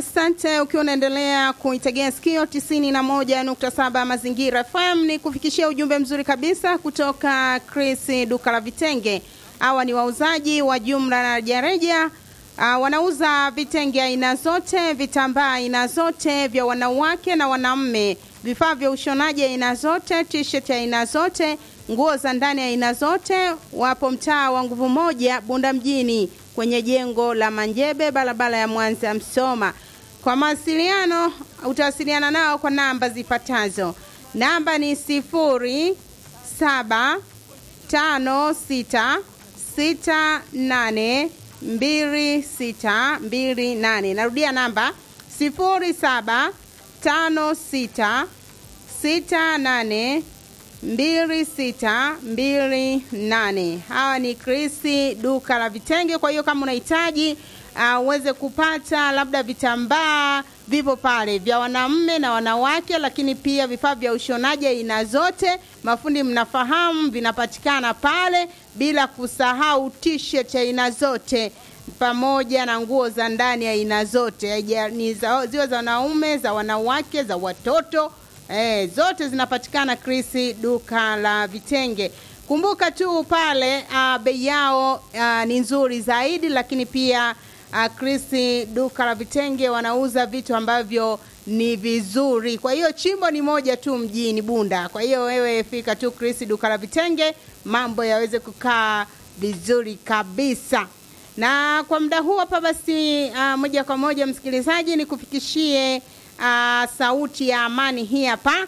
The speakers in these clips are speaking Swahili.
Asante ukiwa unaendelea kuitegea sikio tisini na moja nukta saba Mazingira FM. Ni kufikishia ujumbe mzuri kabisa kutoka Chris duka la vitenge. Hawa ni wauzaji wa jumla na rejareja. Uh, wanauza vitenge aina zote, vitambaa aina zote vya wanawake na wanaume, vifaa vya ushonaji aina zote, t-shirt aina zote, nguo za ndani aina zote. Wapo mtaa wa nguvu moja Bunda mjini kwenye jengo la Manjebe, barabara ya Mwanza Msoma. Kwa mawasiliano utawasiliana nao kwa namba zifuatazo. Namba ni sifuri saba tano sita sita nane mbili sita mbili nane. Narudia namba sifuri saba tano sita sita nane mbili sita mbili nane. Hawa ni Krisi duka la vitenge. Kwa hiyo kama unahitaji uh, uweze kupata labda vitambaa vipo pale vya wanaume na wanawake, lakini pia vifaa vya ushonaji aina zote, mafundi mnafahamu, vinapatikana pale, bila kusahau t-shirt aina zote pamoja na nguo za ndani aina zote, ni za, ziwe za wanaume, za wanawake, za watoto Eh, zote zinapatikana Krisi duka la vitenge. Kumbuka tu pale uh, bei yao uh, ni nzuri zaidi, lakini pia uh, Krisi duka la vitenge wanauza vitu ambavyo ni vizuri. Kwa hiyo chimbo ni moja tu mjini Bunda. Kwa hiyo wewe fika tu Krisi duka la vitenge, mambo yaweze kukaa vizuri kabisa. Na kwa muda huu hapa basi, uh, moja kwa moja msikilizaji, nikufikishie Uh, sauti ya amani hii hapa.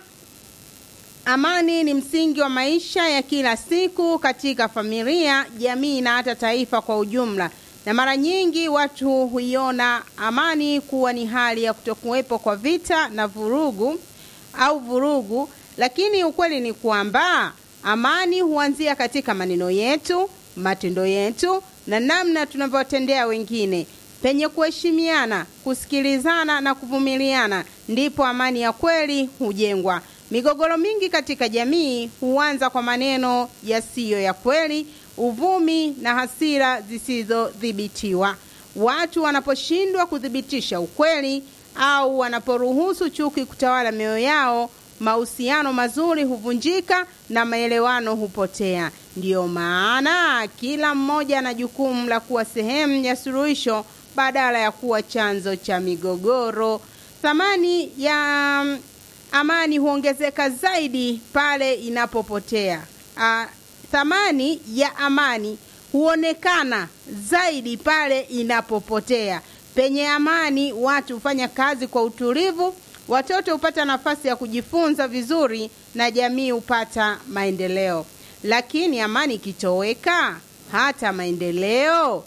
Amani ni msingi wa maisha ya kila siku katika familia, jamii na hata taifa kwa ujumla, na mara nyingi watu huiona amani kuwa ni hali ya kutokuwepo kwa vita na vurugu au vurugu, lakini ukweli ni kwamba amani huanzia katika maneno yetu, matendo yetu na namna tunavyowatendea wengine. Penye kuheshimiana, kusikilizana na kuvumiliana, ndipo amani ya kweli hujengwa. Migogoro mingi katika jamii huanza kwa maneno yasiyo ya kweli, uvumi na hasira zisizodhibitiwa. Watu wanaposhindwa kuthibitisha ukweli au wanaporuhusu chuki kutawala mioyo yao, mahusiano mazuri huvunjika na maelewano hupotea. Ndiyo maana kila mmoja ana jukumu la kuwa sehemu ya suluhisho badala ya kuwa chanzo cha migogoro. Thamani ya amani huongezeka zaidi pale inapopotea. A, thamani ya amani huonekana zaidi pale inapopotea. Penye amani, watu hufanya kazi kwa utulivu, watoto hupata nafasi ya kujifunza vizuri na jamii hupata maendeleo. Lakini amani ikitoweka, hata maendeleo,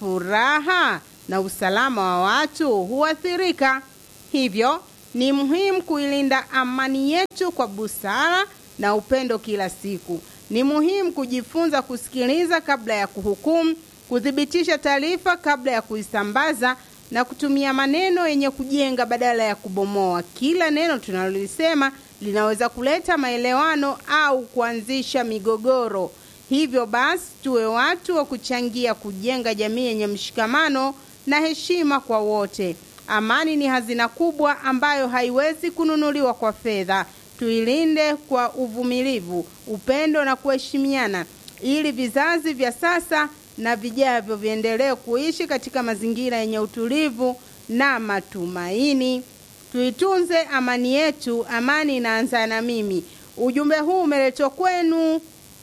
furaha na usalama wa watu huathirika. Hivyo ni muhimu kuilinda amani yetu kwa busara na upendo kila siku. Ni muhimu kujifunza kusikiliza kabla ya kuhukumu, kuthibitisha taarifa kabla ya kuisambaza na kutumia maneno yenye kujenga badala ya kubomoa. Kila neno tunalolisema linaweza kuleta maelewano au kuanzisha migogoro. Hivyo basi, tuwe watu wa kuchangia kujenga jamii yenye mshikamano na heshima kwa wote. Amani ni hazina kubwa ambayo haiwezi kununuliwa kwa fedha. Tuilinde kwa uvumilivu, upendo na kuheshimiana, ili vizazi vya sasa na vijavyo viendelee kuishi katika mazingira yenye utulivu na matumaini. Tuitunze amani yetu. Amani inaanza na mimi. Ujumbe huu umeletwa kwenu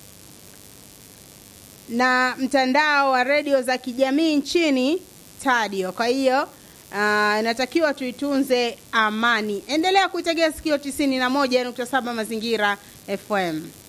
na mtandao wa redio za kijamii nchini Tadio. Kwa hiyo uh, inatakiwa tuitunze amani. Endelea kuitegea sikio 91.7 Mazingira FM.